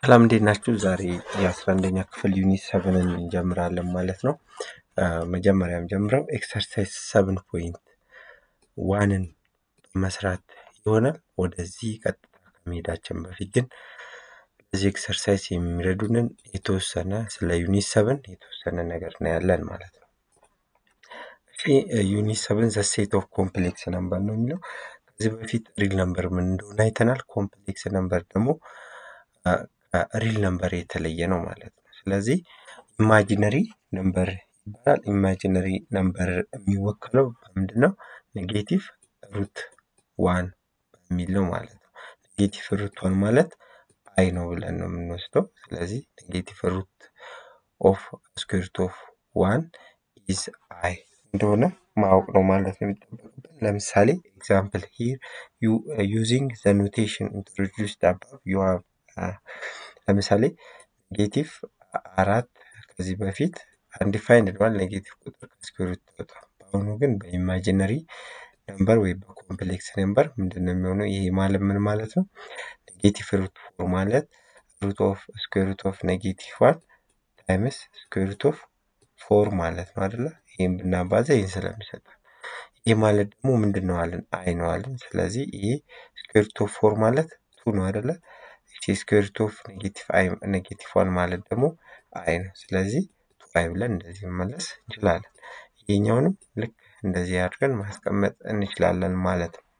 ሰላም እንዴት ናችሁ? ዛሬ የአስራ አንደኛ ክፍል ዩኒት ሰብንን እንጀምራለን ማለት ነው። መጀመሪያም ጀምረው ኤክሰርሳይዝ ሰብን ፖይንት ዋንን መስራት ይሆናል። ወደዚህ ቀጥታ ከመሄዳችን በፊት ግን በዚህ ኤክሰርሳይዝ የሚረዱንን የተወሰነ ስለ ዩኒት ሰብን የተወሰነ ነገር እናያለን ማለት ነው። እሺ ዩኒት ሰብን ዘ ሴት ኦፍ ኮምፕሌክስ ነምበር ነው የሚለው ከዚህ በፊት ሪል ነምበር ምን እንደሆነ አይተናል። ኮምፕሌክስ ነምበር ደግሞ ሪል ነምበር የተለየ ነው ማለት ነው። ስለዚህ ኢማጂነሪ ነምበር ይባላል። ኢማጂነሪ ነምበር የሚወክለው በምንድን ነው? ኔጌቲቭ ሩት ዋን በሚል ነው ማለት ነው። ኔጌቲቭ ሩት ዋን ማለት አይ ነው ብለን ነው የምንወስደው። ስለዚህ ኔጌቲቭ ሩት ኦፍ ስኩዌርት ኦፍ ዋን ኢዝ አይ እንደሆነ ማወቅ ነው ማለት ነው የሚጠበቅብን። ለምሳሌ ኤግዛምፕል ሂር ዩዚንግ ዘ ኖቴሽን ኢንትሮዲውስድ አባቭ ዩ ሃቭ ለምሳሌ ኔጌቲቭ አራት ከዚህ በፊት አንዲፋይንድ ነዋል ኔጌቲቭ ቁጥር ከስኩዌር ሩት በአሁኑ ግን በኢማጂነሪ ነምበር ወይ በኮምፕሌክስ ነምበር ምንድን ነው የሚሆነው? ይሄ ማለት ምን ማለት ነው? ኔጌቲቭ ሩት ፎር ማለት ሩት ኦፍ ስኩዌር ሩት ኦፍ ኔጌቲቭ ዋን ታይምስ ስኩዌር ሩት ኦፍ ፎር ማለት ነው አይደለ? ይህም ብናባዛ ይህን ስለሚሰጥ ይህ ማለት ደግሞ ምንድን ነው አለን? አይ ነው አለን። ስለዚህ ይሄ ስኩዌር ሩት ኦፍ ፎር ማለት ቱ ነው አይደለ? ይቺ ስኩዌር ሩት ኦፍ ኔጌቲቭ አይ ኔጌቲቭ ዋን ማለት ደግሞ አይ ነው። ስለዚህ ቱ አይ ብለን እንደዚህ መመለስ እንችላለን። ይሄኛውንም ልክ እንደዚህ አድርገን ማስቀመጥ እንችላለን ማለት ነው።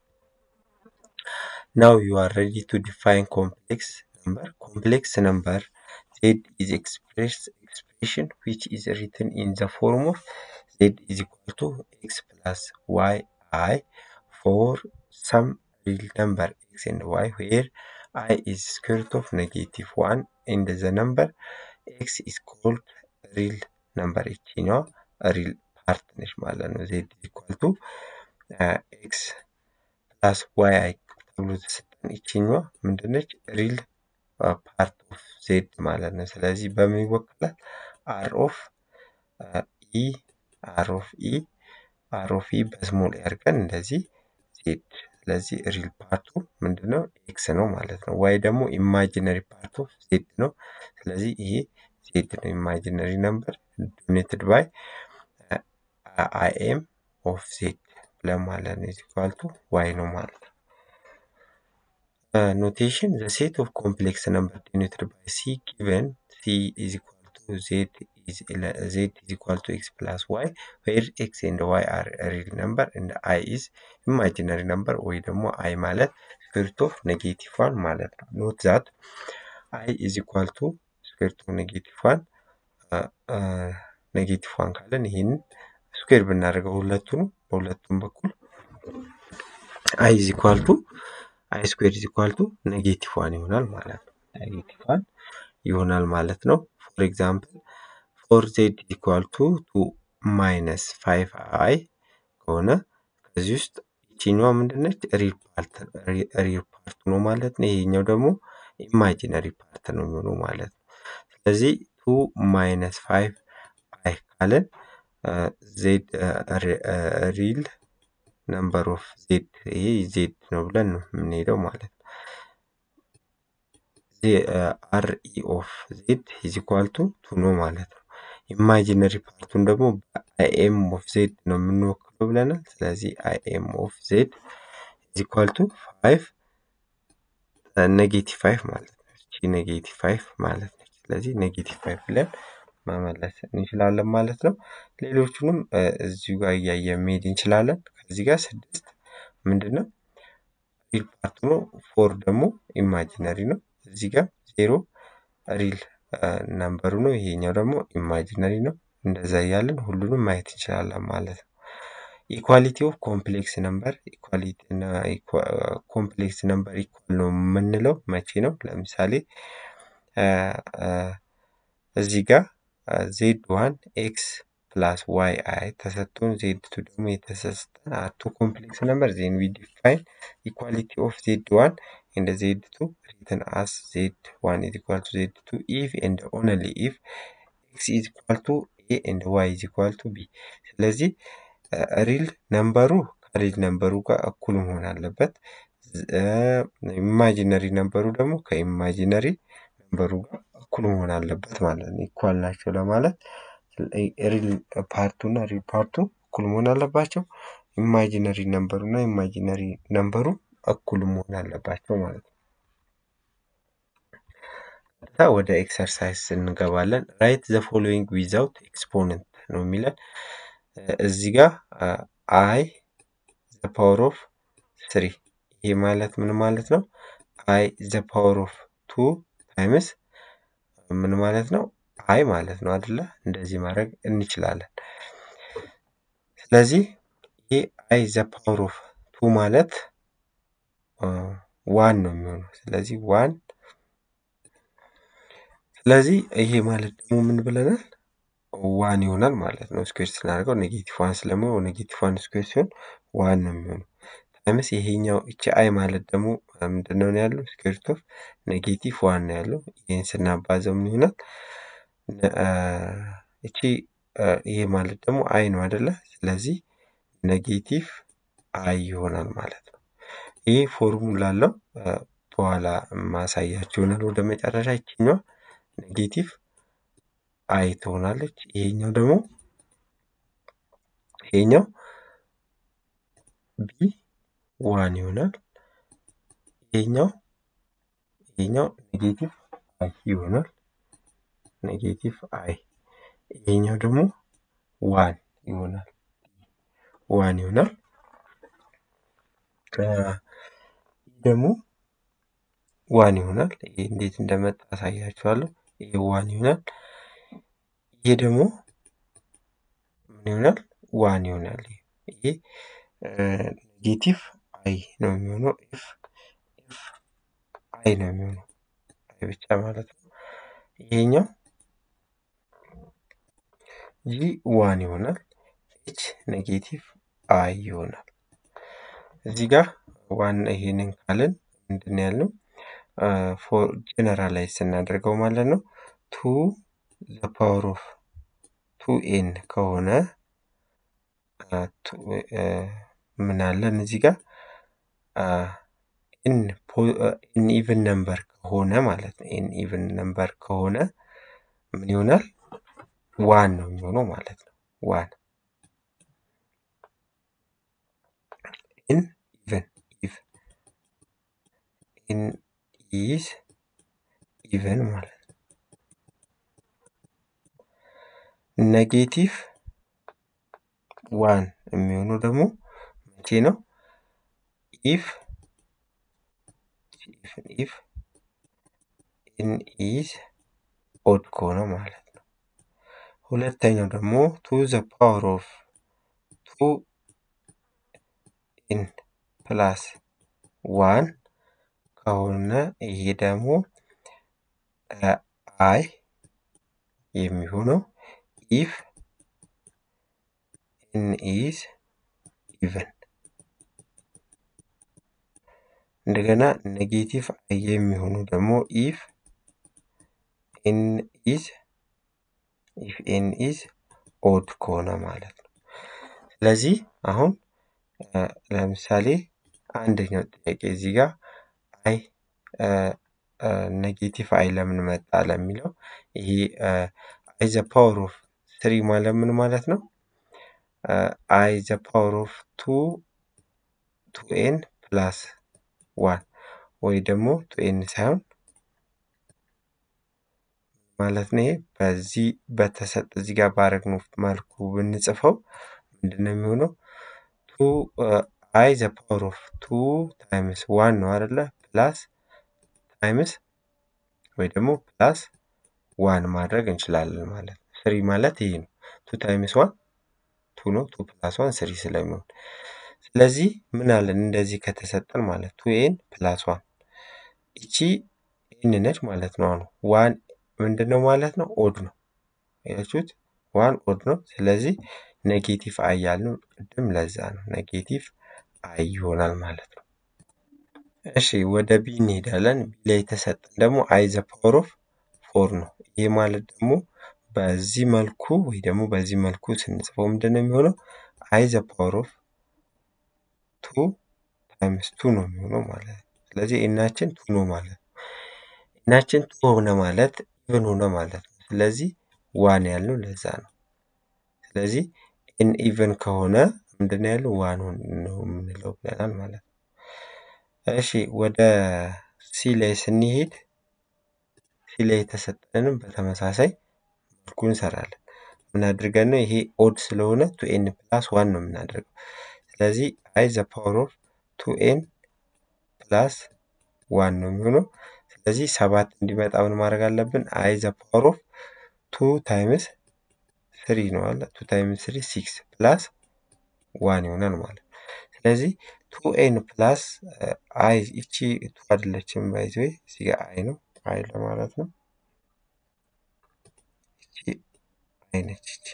ናው ዩ አር ሬዲ ቱ ዲፋይን ኮምፕሌክስ ነምበር ኮምፕሌክስ ነምበር ዜድ ኢዝ ኤክስፕሬስ ኤክስፕሬሽን ዊች ኢዝ ሪትን ኢን ዘ ፎርም ኦፍ ዜድ ኢዝ ኢኳል ቱ ኤክስ ፕላስ ዋይ አይ ፎር ሰም ሪል ነምበር ኤክስ ኤንድ ዋይ ዌር i is square root of negative 1 and the number x is called real number ይችኛዋ ሪል ፓርት ነች ማለት ነው። ዜድ ኢኳል ቱ ኤክስ ፕላስ ዋይ አይ ተብሎ ተሰጠን። ይችኛዋ ምንድነች? ሪል ፓርት ኦፍ ዜድ ማለት ነው። ስለዚህ በምን ይወክላል? አር ኦፍ ኢ አር ኦፍ ኢ አር ኦፍ ኢ በስሞል ያርገን እንደዚህ ዜድ ስለዚህ ሪል ፓርቱ ምንድነው? ኤክስ ነው ማለት ነው። ዋይ ደግሞ ኢማጂነሪ ፓርት ኦፍ ዜድ ነው። ስለዚህ ይሄ ዜድ ነው ኢማጂነሪ ነምበር ዶኔትድ ባይ አይኤም ኦፍ ዜድ ብለን ማለት ነው። ኢኳል ቱ ዋይ ነው ማለት ነው። ኖቴሽን ዘ ሴት ኦፍ ኮምፕሌክስ ነምበር ዶኔትድ ባይ ሲ ጊቨን ሲ ኢዝ ኢኳል ቱ ዜድ ዜድ ኢዝ ኢኳል ቱ ኤክስ ፕላስ ዋይ ዌር ኤክስ ኤንድ ዋይ አር ሪል ነምበር እንደ አይ ኢዝ ኢማጂነሪ ነምበር ወይ ደግሞ አይ ማለት ስኩዌርት ኦፍ ኔጌቲቭ ዋን ማለት ነው። ኖት ዛት አይ ኢዝ ኢኳል ቱ ስኩዌርት ኦፍ ኔጌቲቭ ዋን ኔጌቲቭ ዋን ካለን ይህንን ስኩዌር ብናደርገው ሁለቱንም በሁለቱም በኩል አይ ኢዝ ኢኳል ቱ አይ ስኩዌር ኢዝ ኢኳል ቱ ኔጌቲቭ ዋን ይሆናል ማለት ነው። ኔጌቲቭ ዋን ይሆናል ማለት ነው። ፎር ኤግዛምፕል ፎር ዜድ ኢኳል ቱ ቱ ማይነስ ፋይቭ አይ ከሆነ ከዚህ ውስጥ ይችኛዋ ምንድነች? ሪል ፓርት ሪል ፓርት ነው ማለት ነው። ይሄኛው ደግሞ ኢማጂነሪ ፓርት ነው የሚሆነው ማለት ነው። ስለዚህ ቱ ማይነስ ፋይቭ አይ ካለን ዜድ ሪል ነምበር ኦፍ ዜድ ይሄ ዜድ ነው ብለን ነው የምንሄደው ማለት ነው። አር ኢ ኦፍ ዜድ ኢዝ ኢኳል ቱ ቱ ነው ማለት ነው። ኢማጂነሪ ፓርቱን ደግሞ በአይኤም ኦፍ ዜድ ነው የምንወክለው ብለናል። ስለዚህ አይኤም ኦፍ ዜድ ኢዝ ኢኳል ቱ ፋይቭ ኔጌቲቭ ፋይቭ ማለት ነው። እቺ ኔጌቲቭ ፋይቭ ማለት ነች። ስለዚህ ኔጌቲቭ ፋይቭ ብለን መመለስ እንችላለን ማለት ነው። ሌሎቹንም እዚሁ ጋር እያየ መሄድ እንችላለን። ከዚህ ጋር ስድስት ምንድን ነው ሪል ፓርቱ ነው። ፎር ደግሞ ኢማጂነሪ ነው። እዚህ ጋር ዜሮ ሪል ነምበሩ ነው። ይሄኛው ደግሞ ኢማጂነሪ ነው። እንደዛ እያለን ሁሉንም ማየት እንችላለን ማለት ነው። ኢኳሊቲ ኦፍ ኮምፕሌክስ ነምበር ኢኳሊቲ እና ኮምፕሌክስ ነምበር ኢኳል ነው የምንለው መቼ ነው? ለምሳሌ እዚህ ጋር ዜድ ዋን ኤክስ ፕላስ ዋይ አይ ተሰጥቶን ዜድ ቱ ደግሞ የተሰጠን አቱ ኮምፕሌክስ ነምበር ዜን ዊ ዲፋይን ኢኳሊቲ ኦፍ ዜድ ዋን ኤንድ ዜድ ቱ ሪትን አስ ዜድ ዋን ኢዝ ኢኳል ቱ ዜድ ቱ ኢፍ ኤንድ ኦንሊ ኢፍ ኤክስ ኢዝ ኢኳል ቱ ኤ ኤንድ ዋይ ኢዝ ኢኳል ቱ ቢ። ስለዚህ ሪል ነምበሩ ከሪል ነምበሩ ጋር እኩል መሆን አለበት። ኢማጂነሪ ነምበሩ ደግሞ ከኢማጂነሪ ነምበሩ ጋር እኩል መሆን አለበት ማለት ነው። ኢኳል ናቸው ለማለት ሪል ፓርቱ እና ሪል ፓርቱ እኩል መሆን አለባቸው። ኢማጂነሪ ነምበሩ እና ኢማጂነሪ ነምበሩ እኩል መሆን አለባቸው ማለት ነው። ቀጥታ ወደ ኤክሰርሳይዝ እንገባለን። ራይት ዘ ፎሎዊንግ ዊዛውት ኤክስፖነንት ነው የሚለን እዚህ ጋር አይ ዘ ፓወር ኦፍ ስሪ ይህ ማለት ምን ማለት ነው? አይ ዘ ፓወር ኦፍ ቱ ታይምስ ምን ማለት ነው? አይ ማለት ነው አደለ? እንደዚህ ማድረግ እንችላለን። ስለዚህ ይህ አይ ዘ ፓወር ኦፍ ቱ ማለት ዋን ነው የሚሆነው። ስለዚህ ዋን ስለዚህ ይሄ ማለት ደግሞ ምን ብለናል? ዋን ይሆናል ማለት ነው። ስኩዌር ስናደርገው ኔጌቲቭ ዋን ስለሚሆን ኔጌቲቭ ዋን ስኩዌር ሲሆን ዋን ነው የሚሆነው። ታይምስ ይሄኛው እቺ አይ ማለት ደግሞ ምንድነው ነው ያለው? ስኩዌር ሩት ኦፍ ኔጌቲቭ ዋን ነው ያለው። ይህን ስናባዘው ምን ይሆናል? እቺ ይሄ ማለት ደግሞ አይ ነው አይደለ? ስለዚህ ኔጌቲቭ አይ ይሆናል ማለት ነው። ይህ ፎርሙላ አለው። በኋላ ማሳያችሁ ይሆናል። ወደ መጨረሻ ይችኛዋ ኔጌቲቭ አይ ትሆናለች። ይሄኛው ደግሞ ይሄኛው ቢ ዋን ይሆናል። ይሄኛው ይሄኛው ኔጌቲቭ አይ ይሆናል። ኔጌቲቭ አይ ይሄኛው ደግሞ ዋን ይሆናል። ዋን ይሆናል። ደግሞ ዋን ይሆናል። ይሄ እንዴት እንደመጣ አሳያችኋለሁ። ይሄ ዋን ይሆናል። ይሄ ደግሞ ምን ይሆናል? ዋን ይሆናል። ይሄ ኔጌቲቭ አይ ነው የሚሆነው። ኤፍ ኤፍ አይ ነው የሚሆነው። አይ ብቻ ማለት ነው። ይሄኛው ጂ ዋን ይሆናል። ኤች ኔጌቲቭ አይ ይሆናል። እዚህ ጋር ዋን ይሄንን ካልን ምንድን ያልነው ፎር ጀነራላይዝ ስናደርገው ማለት ነው ቱ ዘ ፓወር ኦፍ ቱ ኤን ከሆነ ምን አለን እዚህ ጋር ኢን ኢቭን ነምበር ከሆነ ማለት ነው። ኢን ኢቭን ነምበር ከሆነ ምን ይሆናል? ዋን ነው የሚሆነው ማለት ነው። ዋን ኢን ኢቭን ኢፍ ኢን ኢዝ ኢቭን ማለት ነው። ኔጌቲቭ ዋን የሚሆነው ደግሞ መቼ ነው? ኢፍ ኢፍ ኢን ኢዝ ኦድ ከሆነ ማለት ነው። ሁለተኛው ደግሞ ቱ ዘ ፓወር ኦፍ ቱ ኢን ፕላስ ዋን ከሆነ ይሄ ደግሞ አይ የሚሆነው ኢፍ ኢን ኢዝ ኢቨን እንደገና ኔጌቲቭ አይ የሚሆኑ ደግሞ ኢፍ ኤን ኢዝ ኢፍ ኤን ኢዝ ኦድ ከሆነ ማለት ነው። ስለዚህ አሁን ለምሳሌ አንደኛው ጥያቄ እዚህ ጋር አይ ኔጌቲቭ አይ ለምን መጣ ለሚለው ይሄ አይ ዘ ፓወር ኦፍ ስሪ ማለት ምን ማለት ነው? አይ ዘ ፓወር ኦፍ ቱ ቱ ኤን ፕላስ ዋን ወይ ደግሞ ቱ ኤን ሳይሆን ማለት ነው። ይሄ በዚህ በተሰጠ እዚህ ጋር ባረግነው መልኩ ብንጽፈው ምንድን ነው የሚሆነው? ቱ አይ ዘ ፓወር ኦፍ ቱ ታይምስ ዋን ነው አይደለ? ፕላስ ታይምስ ወይ ደግሞ ፕላስ ዋን ማድረግ እንችላለን ማለት ነው። ስሪ ማለት ይሄ ነው። ቱ ታይምስ ዋን ቱ ነው። ቱ ፕላስ ዋን ስሪ ስለሚሆን ስለዚህ ምን አለን እንደዚህ ከተሰጠን ማለት ቱ ኤን ፕላስ ዋን እቺ ኤን ነች ማለት ነው። አሁን ዋን ምንድን ነው ማለት ነው? ኦድ ነው። ያችሁት ዋን ኦድ ነው። ስለዚህ ኔጌቲቭ አይ ያልነው ቅድም ለዛ ነው። ኔጌቲቭ አይ ይሆናል ማለት ነው። እሺ ወደ ቢ እንሄዳለን። ቢ ላይ የተሰጠን ደግሞ አይ ዘ ፓወር ኦፍ ፎር ነው። ይህ ማለት ደግሞ በዚህ መልኩ ወይ ደግሞ በዚህ መልኩ ስንጽፈው ምንድን ነው የሚሆነው? አይ ዘ ፓወር ኦፍ ቱ ታይምስ ቱ ነው የሚሆነው ማለት ነው። ስለዚህ ኤናችን ቱ ነው ማለት ነው። ኤናችን ቱ ሆነ ማለት ኢቭን ሆነ ማለት ነው። ስለዚህ ዋን ያልነው ለዛ ነው። ስለዚህ ኤን ኢቭን ከሆነ ምንድን ያለው ዋን ነው የምንለው ብለናል ማለት ነው። እሺ ወደ ሲ ላይ ስንሄድ ሲ ላይ የተሰጠንም በተመሳሳይ መልኩ እንሰራለን። ምን አድርገን ነው ይሄ ኦድ ስለሆነ ቱ ኤን ፕላስ ዋን ነው የምናደርገው። ስለዚህ አይ ዘ ፓወር ኦፍ ቱ ኤን ፕላስ ዋን ነው የሚሆነው። ስለዚህ ሰባት እንዲመጣ ምን ማድረግ አለብን? አይ ዘ ፓወር ኦፍ ቱ ታይምስ ስሪ ነው አለ ቱ ታይምስ ስሪ ሲክስ ፕላስ ዋን ይሆናል ማለት ነው። ስለዚህ ቱ ኤን ፕላስ አይ ይቺ ቱ አይደለችም ባይዘ እዚህ ጋር አይ ነው አይ ለማለት ነው። ይቺ አይ ነች ይቺ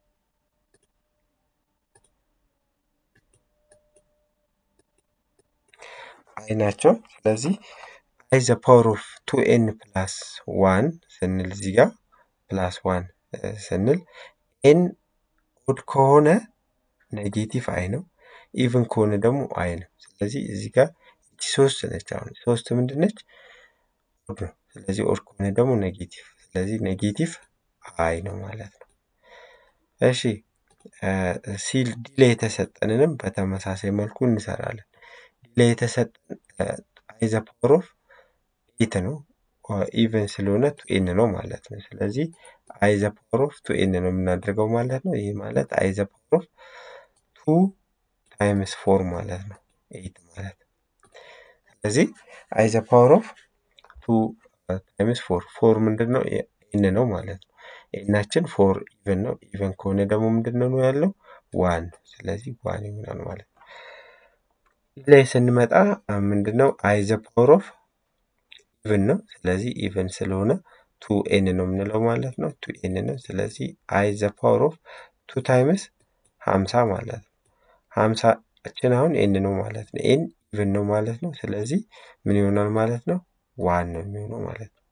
አይ ናቸው። ስለዚህ አይ ዘ ፓወር ኦፍ ቱ ኤን ፕላስ ዋን ስንል እዚህ ጋር ፕላስ ዋን ስንል ኤን ኦድ ከሆነ ኔጌቲቭ አይ ነው። ኢቭን ከሆነ ደግሞ አይ ነው። ስለዚህ እዚህ ጋር እቺ ሶስት ነች። አሁን ሶስት ምንድን ነች? ኦድ ነው። ስለዚህ ኦድ ከሆነ ደግሞ ኔጌቲቭ፣ ስለዚህ ኔጌቲቭ አይ ነው ማለት ነው። እሺ ሲል ዲ ላይ የተሰጠንንም በተመሳሳይ መልኩ እንሰራለን። ዲ ላይ የተሰጠን አይ ዘ ፓወር ኦፍ ኤት ነው። ኢቨን ስለሆነ ቱ ኤን ነው ማለት ነው። ስለዚህ አይ ዘ ፓወር ኦፍ ቱ ኤን ነው የምናደርገው ማለት ነው። ይህ ማለት አይ ዘ ፓወር ኦፍ ቱ ታይምስ ፎር ማለት ነው፣ ኤት ማለት ነው። ስለዚህ አይ ዘ ፓወር ኦፍ ቱ ታይምስ ፎር ፎር ምንድን ነው? ኤን ነው ማለት ነው። ኤናችን ፎር ኢቨን ነው። ኢቨን ከሆነ ደግሞ ምንድን ነው ያለው? ዋን። ስለዚህ ዋን ይሆናል ማለት ነው። ላይ ስንመጣ ምንድን ነው? አይ ዘ ፓወር ኦፍ ኢቨን ነው። ስለዚህ ኢቨን ስለሆነ ቱ ኤን ነው የምንለው ማለት ነው። ቱ ኤን ነው። ስለዚህ አይ ዘ ፓወር ኦፍ ቱ ታይምስ ሀምሳ ማለት ነው። ሀምሳችን አሁን ኤን ነው ማለት ነው። ኤን ኢቨን ነው ማለት ነው። ስለዚህ ምን ይሆናል ማለት ነው? ዋን ነው የሚሆነው ማለት ነው።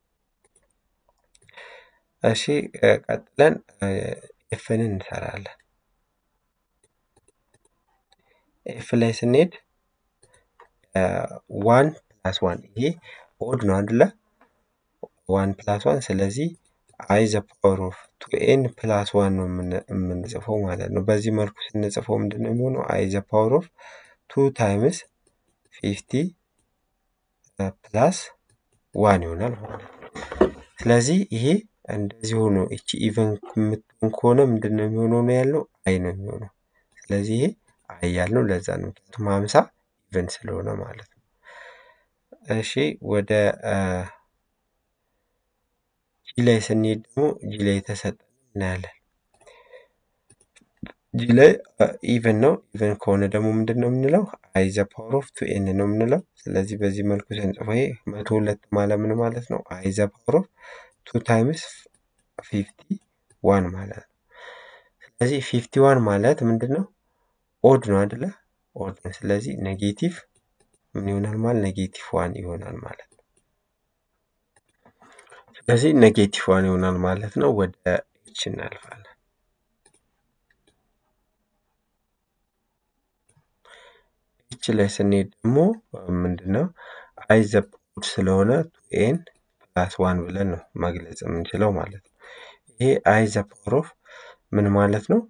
እሺ ቀጥለን ኤፍን እንሰራለን። ኤፍ ላይ ስንሄድ ዋን ፕላስ ዋን ይሄ ኦድ ነው አይደለ? ዋን ፕላስ ዋን ስለዚህ አይ ዘ ፓወር ኦፍ ቱ ኤን ፕላስ ዋን ነው የምንጽፈው ማለት ነው። በዚህ መልኩ ስንጽፈው ምንድን ነው የሚሆነው? አይ ዘ ፓወር ኦፍ ቱ ታይምስ ፊፍቲ ፕላስ ዋን ይሆናል ማለት ነው። ስለዚህ ይሄ እንደዚህ ሆኖ እቺ ኢቨን የምትሆን ከሆነ ምንድን ነው የሚሆነው ነው ያለው አይ ነው የሚሆነው። ስለዚህ ይሄ አይ ያልነው ለዛ ነው፣ ምክንያቱም ሀምሳ ኢቨን ስለሆነ ማለት ነው። እሺ ወደ ጂ ላይ ስንሄድ ደግሞ ጂ ላይ የተሰጠን እናያለን። ጂ ላይ ኢቨን ነው። ኢቨን ከሆነ ደግሞ ምንድን ነው የምንለው? አይ ዘ ፓወር ኦፍ ቱ ኤን ነው የምንለው። ስለዚህ በዚህ መልኩ ስንጽፈው ይሄ መቶ ሁለት ማለት ምን ማለት ነው? አይ ዘ ፓወር ኦፍ ቱ ታይምስ ፊፍቲ ዋን ማለት ነው። ስለዚህ ፊፍቲ ዋን ማለት ምንድን ነው? ኦድ ነው አይደለ? ኦድ ነው። ስለዚህ ኔጌቲቭ ምን ይሆናል ማለት ኔጌቲቭ ዋን ይሆናል ማለት ነው። ስለዚህ ኔጌቲቭ ዋን ይሆናል ማለት ነው። ወደ ኤች እናልፋለን። ኤች ላይ ስንሄድ ደግሞ ምንድን ነው አይ ዘ ኦድ ስለሆነ ቱ ኤን ፕላስ ዋን ብለን ነው መግለጽ የምንችለው ማለት ነው። ይሄ አይ ዘ ፓወር ኦፍ ምን ማለት ነው?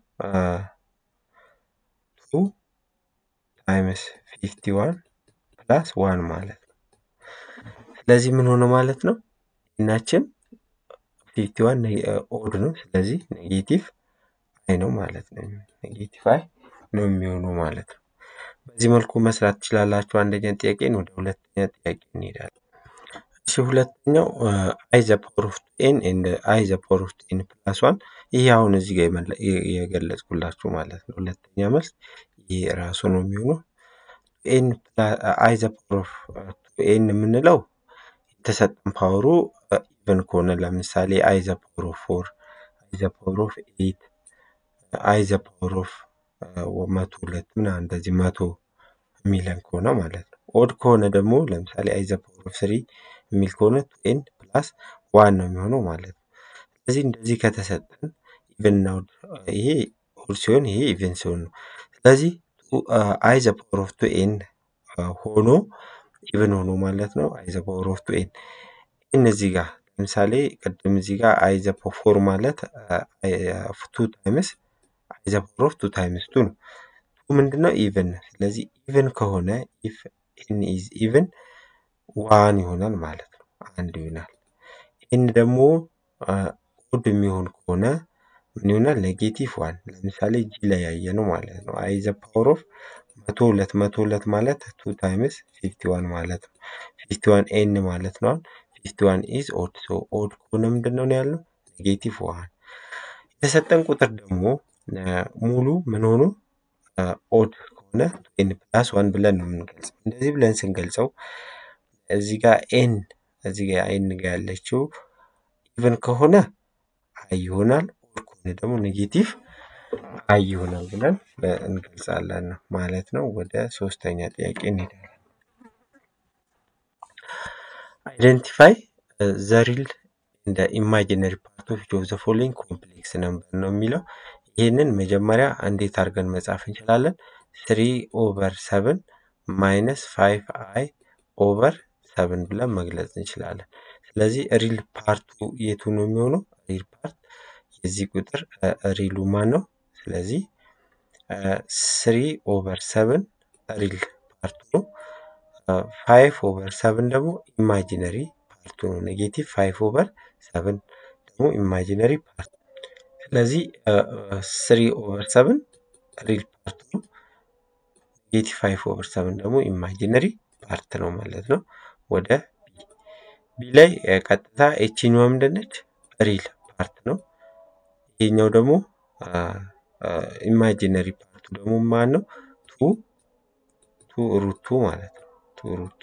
ቱ ታይምስ ፊፍቲ ዋን ፕላስ ዋን ማለት ነው። ስለዚህ ምን ሆነ ማለት ነው? እናችን ፊፍቲ ዋን ኦድ ነው። ስለዚህ ኔጌቲቭ አይ ነው ማለት ነው። ኔጌቲቭ አይ ነው የሚሆነው ማለት ነው። በዚህ መልኩ መስራት ትችላላችሁ። አንደኛ ጥያቄን ወደ ሁለተኛ ጥያቄ እንሄዳለን። እሺ ሁለተኛው አይ ዘ ፓወር ኦፍ ኤን ኤንድ አይ ዘ ፓወር ኦፍ ኤን ፕላስ ዋን ይሄ አሁን እዚህ ጋር የገለጽኩላችሁ ማለት ነው። ሁለተኛ መልስ ይሄ ራሱ ነው የሚሆነው። ኤን አይ ዘ ፓወር ኦፍ ኤን የምንለው የተሰጠን ፓወሩ ኢቨን ከሆነ ለምሳሌ አይ ዘ ፓወር ኦፍ ፎር፣ አይ ዘ ፓወር ኦፍ ኤት፣ አይ ዘ ፓወር ኦፍ መቶ ሁለት ምናምን እንደዚህ መቶ የሚለን ከሆነ ማለት ነው። ኦድ ከሆነ ደግሞ ለምሳሌ አይ ዘ ፓወር ኦፍ ስሪ የሚል ከሆነ ቱ ኤን ፕላስ ዋን ነው የሚሆነው ማለት ነው። ስለዚህ እንደዚህ ከተሰጠን ኢቨን እና ኦድ ይሄ ኦድ ሲሆን ይሄ ኢቨን ሲሆን ነው። ስለዚህ አይ ዘ ፓወር ኦፍ ቱ ኤን ሆኖ ኢቨን ሆኖ ማለት ነው። አይ ዘ ፓወር ኦፍ ቱ ኤን ኤን እዚህ ጋር ለምሳሌ ቅድም እዚህ ጋር አይ ዘ ፎር ማለት ቱ ታይምስ አይ ዘ ፓወር ኦፍ ቱ ታይምስ ቱ ነው። ቱ ምንድነው ኢቭን ነው። ስለዚህ ኢቭን ከሆነ ኢፍ ኤን ኢዝ ኢቭን ዋን ይሆናል ማለት ነው። አንድ ይሆናል። ኤን ደግሞ ኦድ የሚሆን ከሆነ ምን ይሆናል? ኔጌቲቭ ዋን። ለምሳሌ ጂ ላይ ያየ ነው ማለት ነው። አይ ዘ ፓወር ኦፍ መቶ ሁለት መቶ ሁለት ማለት ቱ ታይምስ ፊፍቲ ዋን ማለት ነው። ፊፍቲ ዋን ኤን ማለት ነው። ፊፍቲ ዋን ኢዝ ኦድ ሶ ኦድ ከሆነ ምንድን ነው ያለው? ኔጌቲቭ ዋን። የተሰጠን ቁጥር ደግሞ ሙሉ ምን ሆኖ ኦድ ከሆነ ኤን ፕላስ ዋን ብለን ነው የምንገልጸው። እንደዚህ ብለን ስንገልጸው እዚህ ጋር ኤን እዚህ ጋር ኤን ጋር ያለችው ኢቨን ከሆነ አይ ይሆናል። ኦድ ከሆነ ደግሞ ኔጌቲቭ አይ ይሆናል ብለን እንገልጻለን ማለት ነው። ወደ ሶስተኛ ጥያቄ እንሄዳለን። አይደንቲፋይ ዘ ሪል እንደ ኢማጂነሪ ፓርት ኦፍ ኦፍ ዘ ፎሎዊንግ ኮምፕሌክስ ነምበር ነው የሚለው። ይህንን መጀመሪያ እንዴት አድርገን መጻፍ እንችላለን? ስሪ ኦቨር ሰብን ማይነስ ፋይቭ አይ ኦቨር ሰብን ብለን መግለጽ እንችላለን። ስለዚህ ሪል ፓርቱ የቱ ነው የሚሆነው? ሪል ፓርት የዚህ ቁጥር ሪሉ ማን ነው? ስለዚህ ስሪ ኦቨር ሰብን ሪል ፓርቱ ነው። ፋይቭ ኦቨር ሰብን ደግሞ ኢማጂነሪ ፓርቱ ነው። ኔጌቲቭ ፋይቭ ኦቨር ሰብን ደግሞ ኢማጂነሪ ፓርት ስለዚህ ስሪ ኦቨር ሰብን ሪል ፓርት ነው። ኔጌቲቭ ፋይቭ ኦቨር ሰብን ደግሞ ኢማጂነሪ ፓርት ነው ማለት ነው። ወደ ቢ ቢ ላይ ቀጥታ ኤችኛዋ ምንድነች? ሪል ፓርት ነው። ይሄኛው ደግሞ ኢማጂነሪ ፓርቱ ደግሞ ማን ነው? ቱ ቱ ሩቱ ማለት ነው። ቱ ሩቱ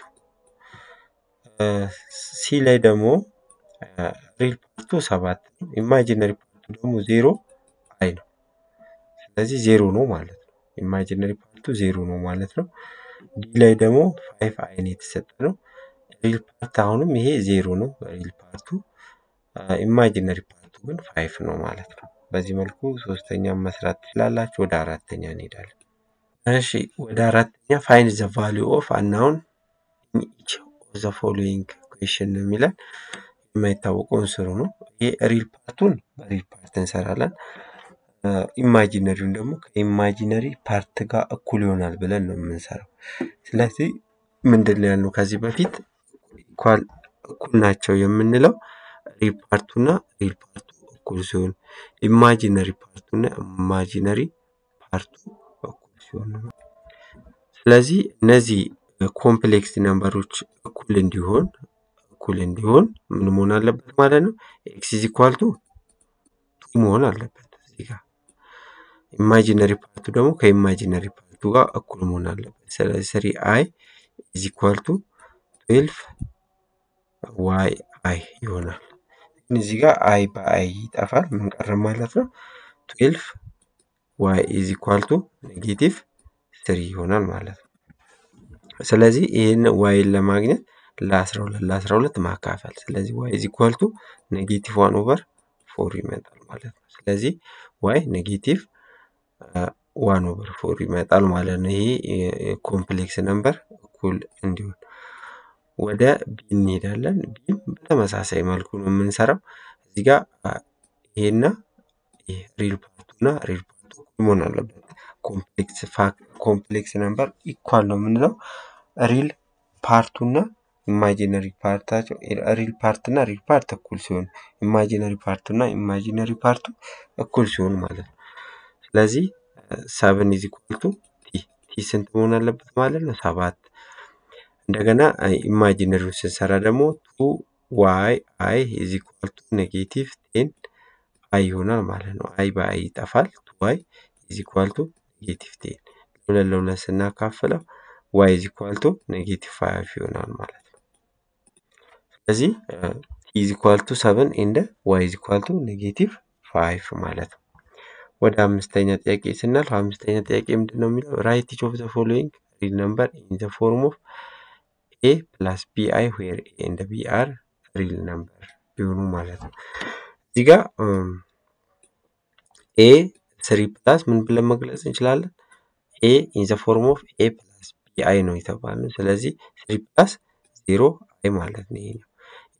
ሲ ላይ ደግሞ ሪል ፓርቱ ሰባት ነው። ኢማጂነሪ ፓርቱ ደግሞ ዜሮ አይ ነው። ስለዚህ ዜሮ ነው ማለት ነው። ኢማጂነሪ ፓርቱ ዜሮ ነው ማለት ነው። ዲ ላይ ደግሞ ፋይቭ አይን የተሰጠ ነው። ሪል ፓርት አሁንም ይሄ ዜሮ ነው ሪል ፓርቱ፣ ኢማጂነሪ ፓርቱ ግን ፋይቭ ነው ማለት ነው። በዚህ መልኩ ሶስተኛ መስራት ትችላላችሁ። ወደ አራተኛ እንሄዳለን። እሺ ወደ አራተኛ ፋይንድ ዘ ቫሊዩ ኦፍ አናውን ኢን ኢች ኦፍ ዘ ፎሎዊንግ ኩዌሽን ነው የሚለን የማይታወቀውን ስሩ ነው። ይሄ ሪል ፓርቱን በሪል ፓርት እንሰራለን። ኢማጂነሪውን ደግሞ ከኢማጂነሪ ፓርት ጋር እኩል ይሆናል ብለን ነው የምንሰራው። ስለዚህ ምንድን ነው ያልነው ከዚህ በፊት እኩል ናቸው የምንለው ሪል ፓርቱና ሪል ፓርቱ እኩል ሲሆን ኢማጂነሪ ፓርቱና ኢማጂነሪ ፓርቱ እኩል ሲሆን ነው። ስለዚህ እነዚህ ኮምፕሌክስ ነምበሮች እኩል እንዲሆን እኩል እንዲሆን ምን መሆን አለበት ማለት ነው? ኤክስ ኢዝ ኢኳል ቱ ቱ መሆን አለበት እዚህ ጋር። ኢማጂነሪ ፓርቱ ደግሞ ከኢማጂነሪ ፓርቱ ጋር እኩል መሆን አለበት። ስለዚህ ስሪ አይ ኢዝ ኢኳል ቱ ትዌልቭ ዋይ አይ ይሆናል። ግን እዚህ ጋር አይ በአይ ይጠፋል። ምን ቀረ ማለት ነው? ትዌልቭ ዋይ ኢዝ ኢኳል ቱ ኔጌቲቭ ስሪ ይሆናል ማለት ነው። ስለዚህ ይህን ዋይን ለማግኘት ለአስራ ሁለት ለአስራ ሁለት ማካፈል። ስለዚህ ዋይ ኢዝ ኢኳል ቱ ኔጌቲቭ ዋን ኦቨር ፎር ይመጣል ማለት ነው። ስለዚህ ዋይ ኔጌቲቭ ዋን ኦቨር ፎር ይመጣል ማለት ነው። ይሄ ኮምፕሌክስ ነምበር እኩል እንዲሆን ወደ ቢ እንሄዳለን። ቢም በተመሳሳይ መልኩ ነው የምንሰራው። እዚህ ጋር ይሄና ይሄ ሪል ፓርቱና ሪል ፓርቱ እኩል መሆን አለበት። ኮምፕሌክስ ኮምፕሌክስ ነምበር ኢኳል ነው የምንለው ሪል ፓርቱና ኢማጂነሪ ፓርታቸው ሪል ፓርትና ሪል ፓርት እኩል ሲሆን ኢማጂነሪ ፓርቱና ኢማጂነሪ ፓርቱ እኩል ሲሆን ማለት ነው። ስለዚህ ሰብን ኢዝ ኢኳል ቱ ቲ ቲ ስንት መሆን አለበት ማለት ነው? ሰባት እንደገና ኢማጂነሪውን ስንሰራ ደግሞ ቱ ዋይ አይ ኢዝ ኢኳል ቱ ኔጌቲቭ ቴን አይ ይሆናል ማለት ነው። አይ በአይ ይጠፋል። ቱ ዋይ ኢዝ ኢኳል ቱ ኔጌቲቭ ቴን ለሁለት ለሁለት ስናካፍለው ዋይ ኢዝ ኢኳል ቱ ኔጌቲቭ ፋይቭ ይሆናል ማለት ነው። ስለዚህ ቲ ኢዝ ኢኳል ቱ ሰቨን ኤንድ ዋይ ኢዝ ኢኳል ቱ ኔጌቲቭ ፋይቭ ማለት ነው። ወደ አምስተኛ ጥያቄ ስናልፍ አምስተኛ ጥያቄ ምንድን ነው የሚለው ራይት ኢች ኦፍ ዘ ፎሎዊንግ ሪል ነምበር ኢን ዘ ፎርም ኦፍ ኤ ፕላስ ቢ አይ ዌር ኤ ኤንድ ቢ አር ሪል ነምበር ቢሆኑ ማለት ነው። እዚህ ጋር ኤ ስሪ ፕላስ ምን ብለን መግለጽ እንችላለን? ኤ ኢን ዘ ፎርም ኦፍ ኤ ፕላስ ቢ አይ ነው የተባልነው። ስለዚህ ስሪ ፕላስ ዜሮ አይ ማለት ነው ይሄኛው።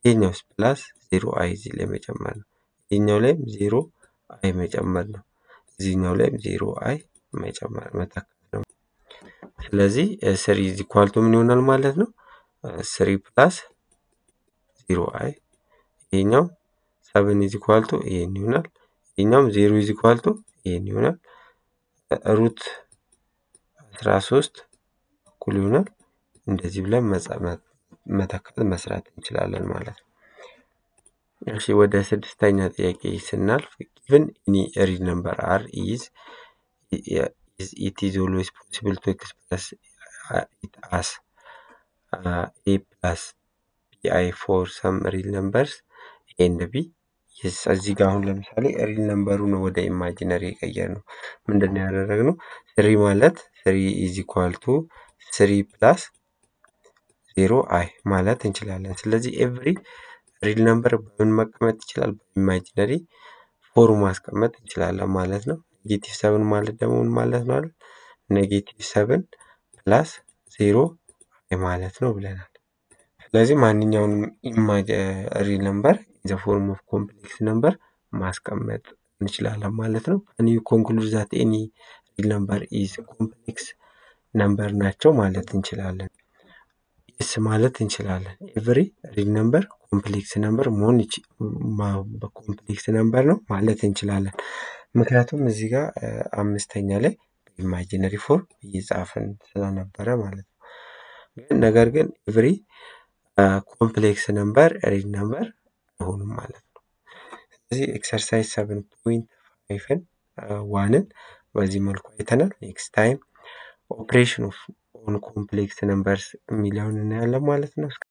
ይሄኛውስ ፕላስ ዜሮ አይ እዚህ ላይ መጨመር ነው። ይሄኛው ላይም ዜሮ አይ መጨመር ነው። እዚህኛው ላይም ዜሮ አይ መጨመር መተካት ነው። ስለዚህ ስሪ ኢዝ ኢኳል ቱ ምን ይሆናል ማለት ነው? ስሪ ፕላስ ዜሮ አይ ይሄኛው ሰብን ኢዝ ኢኳል ቱ ይሄን ይሆናል። ይሄኛውም ዜሮ ኢዝ ኢኳል ቱ ይሄን ይሆናል። ሩት አስራ ሶስት እኩል ይሆናል። እንደዚህ ብለን መተካት መስራት እንችላለን ማለት ነው። እሺ ወደ ስድስተኛ ጥያቄ ስናልፍ ጊቭን ኤኒ ሪል ነምበር አር ኢዝ ኢት ኢዝ ኦልዌይስ ፖሲብል ቱ ኤክስፕረስ ኢት አስ ኤ ፕላስ ቢ አይ ፎር ሰም ሪል ነምበርስ ኤንድ ቢ እዚህ ጋር አሁን ለምሳሌ ሪል ነምበሩን ወደ ኢማጂነሪ የቀየር ነው። ምንድን ነው ያደረግነው? ስሪ ማለት ስሪ ኢዝ ኢኳል ቱ ስሪ ፕላስ ዜሮ አይ ማለት እንችላለን። ስለዚህ ኤቭሪ ሪል ነምበር በምን መቀመጥ ይችላል? በኢማጂነሪ ፎር ማስቀመጥ እንችላለን ማለት ነው። ኔጌቲቭ ሰብን ማለት ደግሞ ምን ማለት ነው? አይደል ኔጌቲቭ ሰብን ፕላስ ዜሮ አይ ማለት ነው ብለናል። ስለዚህ ማንኛውንም ኢማጅ ሪል ነምበር ኢን ፎርም ኦፍ ኮምፕሌክስ ነምበር ማስቀመጥ እንችላለን ማለት ነው። ኒው ኮንክሉድ ዛት ኤኒ ሪል ነምበር ኢዝ ኮምፕሌክስ ነምበር ናቸው ማለት እንችላለን። የስ ማለት እንችላለን። ኤቭሪ ሪል ነምበር ኮምፕሌክስ ነምበር መሆን ኮምፕሌክስ ነምበር ነው ማለት እንችላለን። ምክንያቱም እዚህ ጋር አምስተኛ ላይ ኢማጂነሪ ፎርም እየጻፍን ስለነበረ ማለት ነው። ነገር ግን ኤቭሪ ኮምፕሌክስ ነምበር ሪል ነምበር አይሆኑም ማለት ነው። ስለዚህ ኤክሰርሳይዝ ሰቨን ፖይንት ፋይቭን ዋንን በዚህ መልኩ አይተናል። ኔክስት ታይም ኦፕሬሽን ኦፍ ኦን ኮምፕሌክስ ነምበርስ የሚለውን እናያለን ማለት ነው።